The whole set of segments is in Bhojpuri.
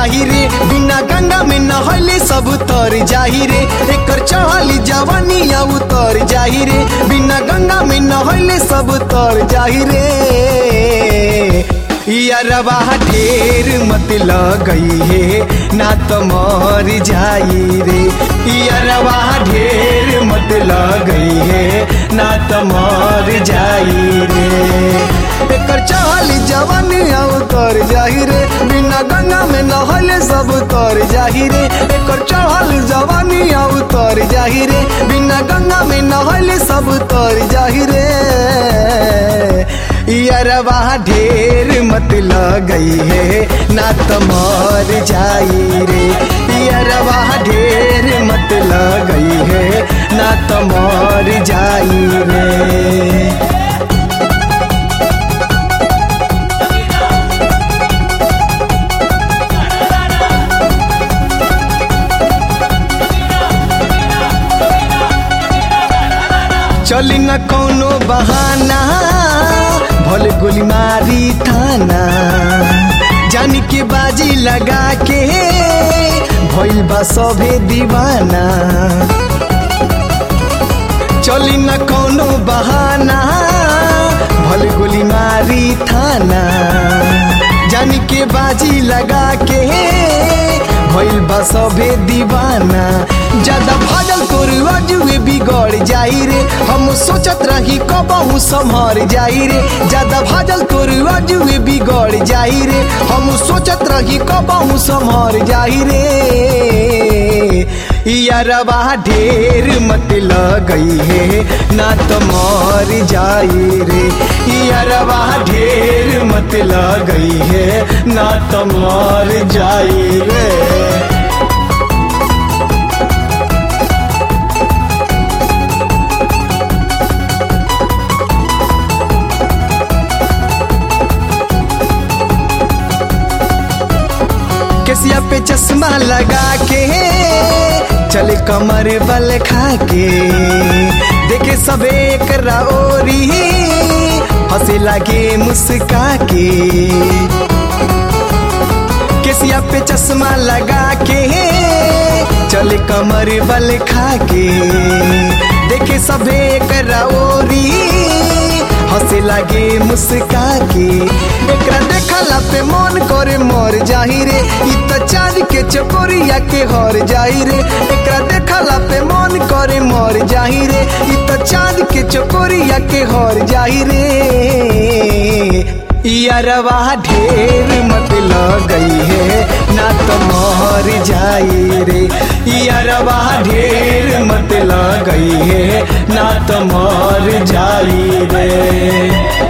जाही रे बिना गंगा में नहले सब तर जाही रे एकर चढ़ली जवानिया उतर जाही रे बिना गंगा में नहले सब तर जाही रे यारवा ढेर मत लगई है ना तो मर जाई रे यारवा ढेर मत लगई है ना तो मर जाई रे एकर चहल जवान उतर जाही रे बिना गंगा में नहले सब तर जाही रे एकर चढ़ल जवानी उतर जाही रे बिना गंगा में नहले सब तर जाही रे यारवा ढेर मत लगई है ना तो मर जाई रे यारवा ढेर मत लगई है ना तो मर जाई रे चली न कौनो बहाना भले गोली मारी थाना जानी के बाजी लगा के भइल बा सभे दीवाना चली न कौनो बहाना भले गोली मारी थाना जानी के बाजी लगा के भइल बा सभे दीवाना ज्यादा भाजल तोर अजुए बिगड़ जाई रे हम सोचत रही कबहू संभर जाई रे ज्यादा भाजल तोर अजुए बिगड़ जाई रे हम सोचत रही कबहू संभर जाई रे यारवा ढेर मत लगई है ना तो मर जाई रे यारवा ढेर मत लगई है ना तो मर जाई रे केसिया पे चश्मा लगा के चले कमर बल खा के देखे सबे कराओरी हंसे लागे मुस्का के केसिया पे चश्मा लगा के चले कमर बल खा के देखे सबे कराओरी हंसे लागे मुस्का के एकरा देखला पे मन करे मर जाही रे इ त चांद के चकोरिया के हर जाही रे एकरा देखला पे मन करे मर जाही रे इ त चांद के चकोरिया के हर जाही रे यारवा ढेर मत लगई है ना तो मर जाई रे यारवा ढेर मत लगई है ना तो मर जाई रे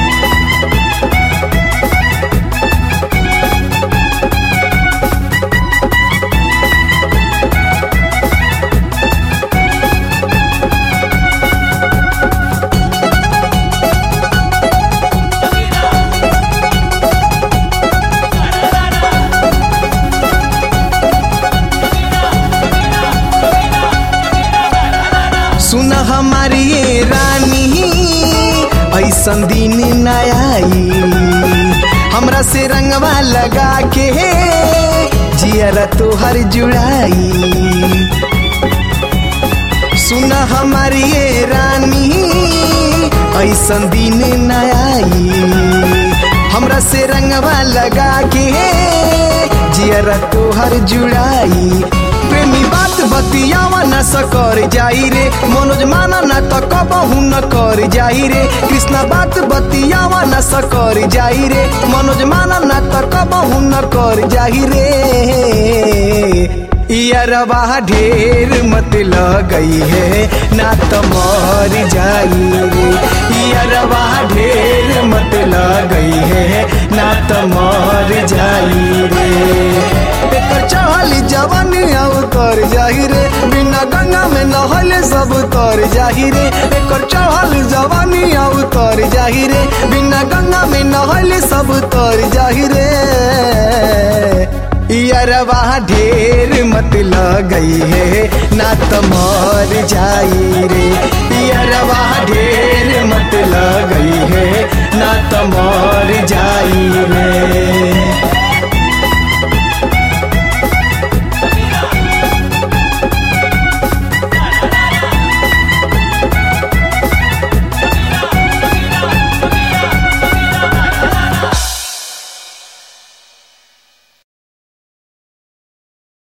सुन हमारी ये रानी ऐसन दिन न आई हमरा से रंगवा लगा के जियर तोहर जुड़ाई सुन हमारी ये रानी ऐसन दिन न आई हमरा से रंगवा लगा के जियर तोहर जुड़ाई प्रेमी बात बतियावा न सकर जाई रे मनोज माना न त कबहू न कर जाई रे कृष्णा बात बतियावा न सकर जाई रे मनोज माना न त कबहू न कर जाई रे यारवा ढेर मत लगई है ना तो मर जाई रे यारवा ढेर मत लगई है ना तो मर जाई रे एकर चढ़ल जवानी उतर जाही रे बिना गंगा में नहले सब तर जाही रे एकर चढ़ल जवानी उतर जाही रे बिना गंगा में नहले सब तर जाही रे यारवा ढेर मत लगई है ना तो मर जाई रे यारवा ढेर मत लगई है ना तो मर जाई रे